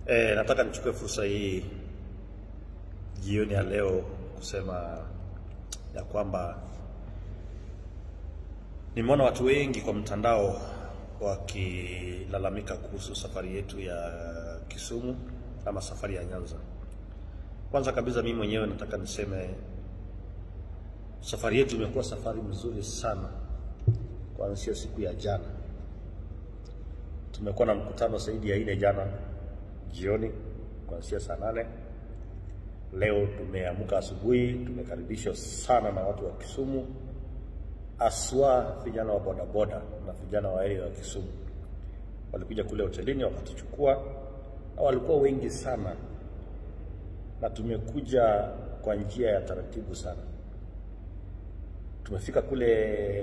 E, nataka nichukue fursa hii jioni ya leo kusema ya kwamba nimeona watu wengi kwa mtandao wakilalamika kuhusu safari yetu ya Kisumu ama safari ya Nyanza. Kwanza kabisa mimi mwenyewe nataka niseme safari yetu imekuwa safari mzuri sana kuanzia siku ya jana. Tumekuwa na mkutano zaidi ya ine jana jioni kuanzia saa nane. Leo tumeamka asubuhi, tumekaribishwa sana na watu wa Kisumu, aswa vijana wa bodaboda na vijana wa area wa Kisumu walikuja kule hotelini wakatuchukua, na walikuwa wengi sana, na tumekuja kwa njia ya taratibu sana. Tumefika kule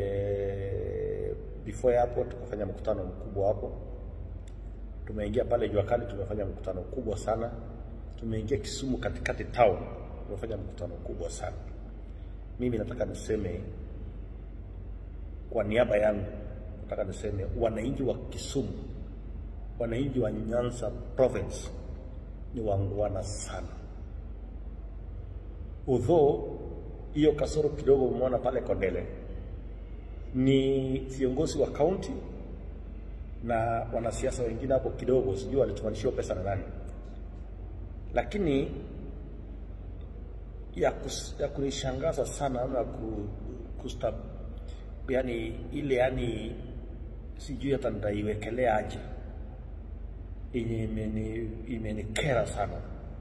before hapo, tukafanya mkutano mkubwa hapo. Tumeingia pale jua kali, tumefanya mkutano mkubwa sana. Tumeingia Kisumu katikati town, tumefanya mkutano mkubwa sana. Mimi nataka niseme kwa niaba yangu, nataka niseme wananchi wa Kisumu, wananchi wa Nyanza province ni wangwana sana, although hiyo kasoro kidogo umeona pale Kondele ni viongozi wa kaunti na wanasiasa wengine hapo kidogo, sijui walitumanishiwa pesa na nani, lakini ya, kus, ya kunishangaza sana ama ku, kusta, yani ile yani sijui hata nitaiwekelea aje, yenye imeni imenikera sana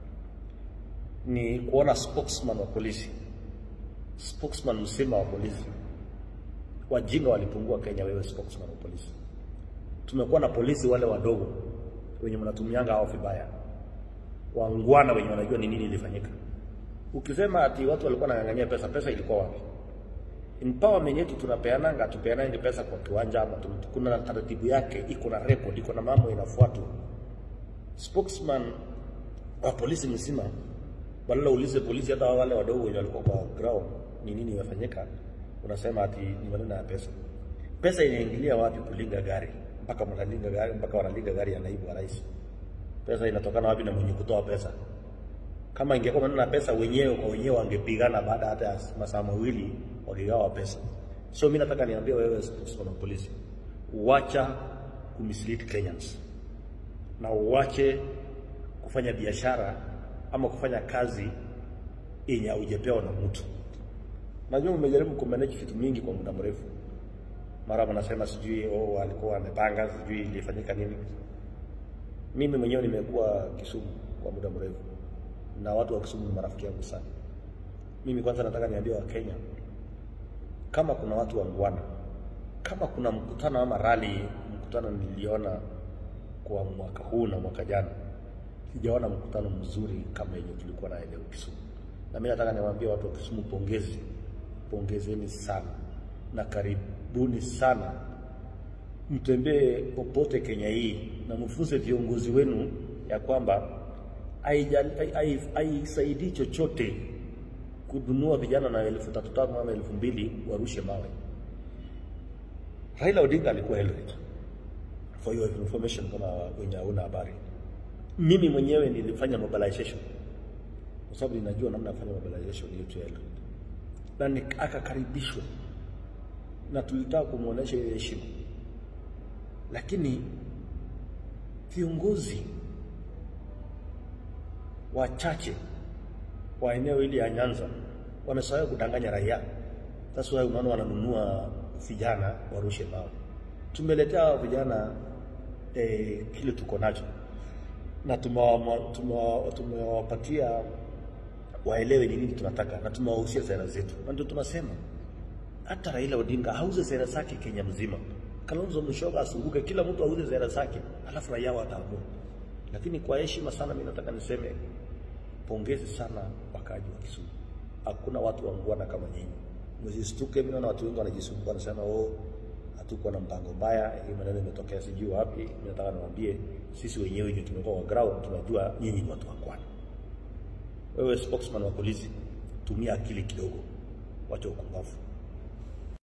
ni kuona spokesman wa polisi, spokesman msima wa polisi wajinga walipungua Kenya. Wewe spokesman wa polisi, tumekuwa na polisi wale wadogo wenye mnatumianga hao vibaya, wangwana wenye wanajua ni nini ilifanyika. Ukisema ati watu walikuwa wanang'ang'ania pesa, pesa ilikuwa wapi? Empowerment yetu tunapeananga, tupeanange pesa kwa kiwanja ama kuna taratibu yake, iko na record, iko na mambo inafuatwa. Spokesman wa polisi mzima, badala uulize polisi hata wale wadogo wenye walikuwa kwa ground ni nini imefanyika unasema ati ni maneno ya pesa. Pesa inaingilia wapi kulinga gari mpaka mnalinga gari mpaka wanalinga gari ya naibu wa rais? Pesa inatokana wapi na mwenye kutoa pesa? Kama ingekuwa maneno ya pesa, wenyewe kwa wenyewe wangepigana baada hata ya masaa mawili wakigawa pesa. So mimi nataka niambie wewe spokesman wa polisi, uacha kumislead Kenyans na uache kufanya biashara ama kufanya kazi yenye haujapewa na mtu. Najua umejaribu kumanage vitu mingi kwa muda mrefu, mara wanasema sijui oh, alikuwa wamepanga sijui ilifanyika nini. Mimi mwenyewe nimekuwa Kisumu kwa muda mrefu na watu wa Kisumu ni marafiki yangu sana. Mimi kwanza nataka niambie Wakenya, kama kuna watu wangwana, kama kuna mkutano ama rali, mkutano niliona kwa mwaka huu na mwaka jana, sijaona mkutano mzuri kama yenye tulikuwa na leo Kisumu, na mimi nataka niwaambie watu wa Kisumu, pongezi pongezeni sana na karibuni sana, mtembee popote Kenya hii na mfunze viongozi wenu ya kwamba haisaidii chochote kununua vijana na elfu tatu tano ama elfu mbili warushe mawe. Raila Odinga alikuwa Eldoret, for your information, kama wenye hauna habari. Mimi mwenyewe nilifanya mobilization kwa sababu ninajua namna ya kufanya mobilization yetu ya Eldoret na akakaribishwa na tulitaka kumwonyesha ile heshima, lakini viongozi wachache wa eneo hili ya Nyanza wamesahau kudanganya raia. That's why unaona wananunua vijana warushe mawe. Tumeletea hao vijana eh, kile tuko nacho na tumewapatia waelewe ni nini tunataka na tumewahusia sera zetu, na ndio tunasema hata Raila Odinga auze sera zake Kenya mzima, Kalonzo Musyoka asunguke, kila mtu auze sera zake, alafu raia wataamua. Lakini kwa heshima sana, mimi nataka niseme pongezi sana wakaji wa Kisumu. Hakuna watu wangwana kama nyinyi, msistuke. Mimi naona watu wengi wanajisumbua, wanasema oh, hatukuwa na mpango mbaya, hii maneno imetokea sijui wapi. Mimi nataka niwaambie sisi wenyewe ndio tumekuwa kwa ground, tunajua nyinyi ni watu wangwana. Wewe spokesman wa polisi, tumia akili kidogo, wacha ukumbavu.